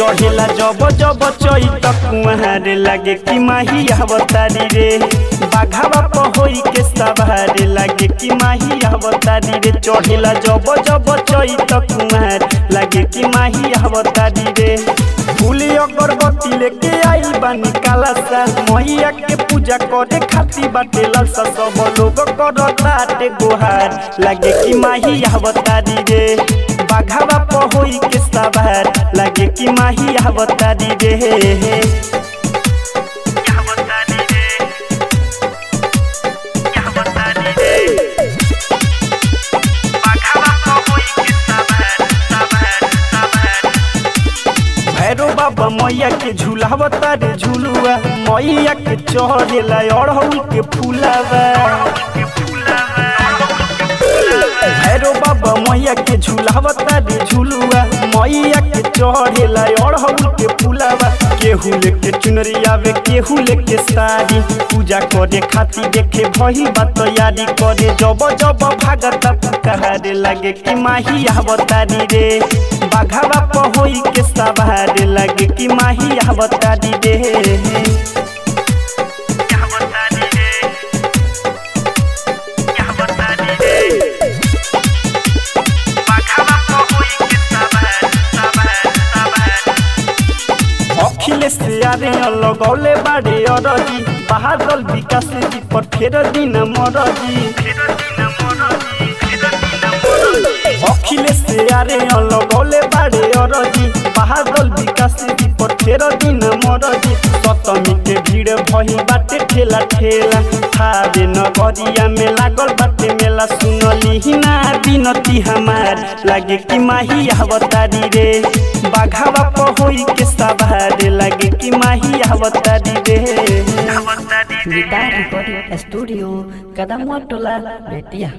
चढ़ेला जब जब चैत कुआर लागे कि माही अवतारी रे बाघावा पहोई के सवार लागे कि माही अवतारी रे चढ़ेला जब जब चैत कुआर लागे कि माही अवतारी रे फूली अगरबत्ती लेके आइल बानी कालासा मैया के पूजा करे खाती बाटे लालसा सब लोग करताटे गोहार लागे कि माही अवतारी रे बाघावा पहोई के सवार लागे कि माही अवतारी रे भैरो बाबा मैया के झूलावता रे झूलुआ मैया के चढ़ेला अड़हुल के फूलावा भैरो बाबा मैया के झूलावता रे झूलुआ मैया के चढ़ेला अड़हुल के फूलावा केहू लेके चुनरी आवे केहू लेके साड़ी पूजा करे खातिर देखे भही बा तैयारी करे जब जब भागता पुकारे लागे कि माही अवतारी रे बाघावा पहोई के सवार लागे कि माही अवतारी रे अखिलेश यारे लगौले बाड़े अरजी बहादल विकास जी पर फेर दिन मरजी अखिलेश यारे लगौले बाड़े अरजी बहादल विकास जी पर फेर दिन मरजी सतमी के भीड़ भही बाटे ठेला ठेला थारे नगरिया में लागल बाटे मेला सुनली ना बिनती हमार लागे कि माही अवतारी रे बाघावा पहोई के सवार लागे कि माही अवतारी रे Guitar Recording Studio, Kadamuatola, Betia.